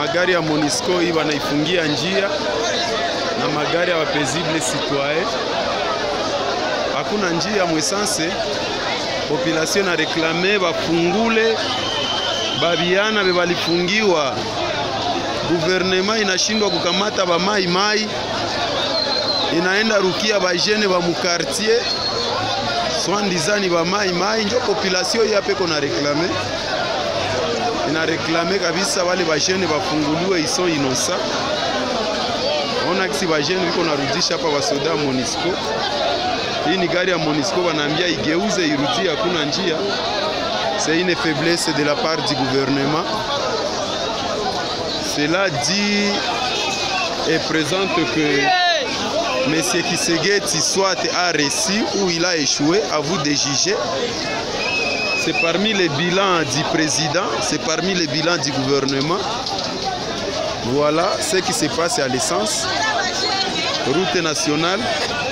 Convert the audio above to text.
magari ya Monisco hii wanaifungia njia na magari ya wapaisible citoyen, hakuna njia mwesanse. Population na reklame bafungule babiana be balifungiwa, guvernema inashindwa kukamata ba mai mai, inaenda rukia bajene ba mukartier swandizani ba mai mai, njo population yapeko na reklame ina reklame kabisa wale bajene bafunguliwe, iso inosa ona kisi bajene biko narudisha hapa basoda Monisco. Hii ni gari ya Monisco, banaambia igeuze irudie, hakuna njia. C'est une faiblesse de la part du gouvernement. Cela dit et présente que Monsieur Kisegeti soit a réussi ou il a échoué, à vous de juger. C'est parmi les bilans du président, c'est parmi les bilans du gouvernement. Voilà ce qui se passe à l'essence. Route nationale.